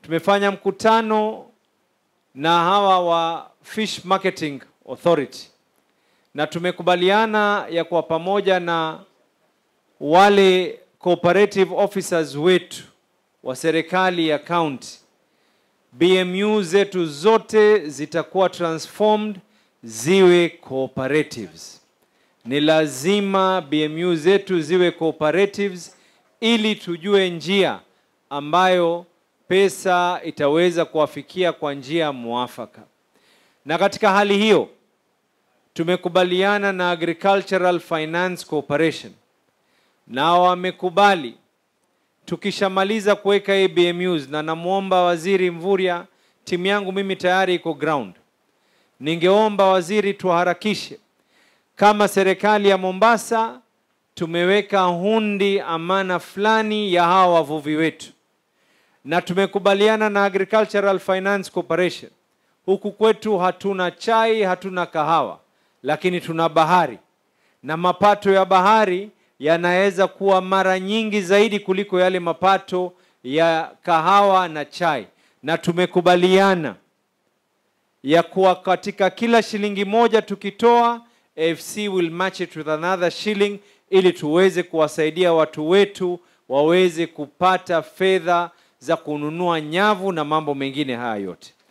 tumefanya mkutano na hawa wa Fish Marketing Authority na tumekubaliana ya kwa pamoja na wale cooperative officers wetu wa serikali ya county, BMU zetu zote zitakuwa transformed ziwe cooperatives. Ni lazima BMU zetu ziwe cooperatives ili tujue njia ambayo pesa itaweza kuwafikia kwa njia mwafaka. Na katika hali hiyo tumekubaliana na Agricultural Finance Corporation na wamekubali tukishamaliza kuweka hii BMUs, na namwomba Waziri Mvurya, timu yangu mimi tayari iko ground. Ningeomba waziri tuharakishe, kama serikali ya Mombasa tumeweka hundi amana fulani ya hawa wavuvi wetu, na tumekubaliana na Agricultural Finance Corporation. Huku kwetu hatuna chai, hatuna kahawa, lakini tuna bahari, na mapato ya bahari yanaweza kuwa mara nyingi zaidi kuliko yale mapato ya kahawa na chai, na tumekubaliana ya kuwa katika kila shilingi moja tukitoa, AFC will match it with another shilling ili tuweze kuwasaidia watu wetu waweze kupata fedha za kununua nyavu na mambo mengine haya yote.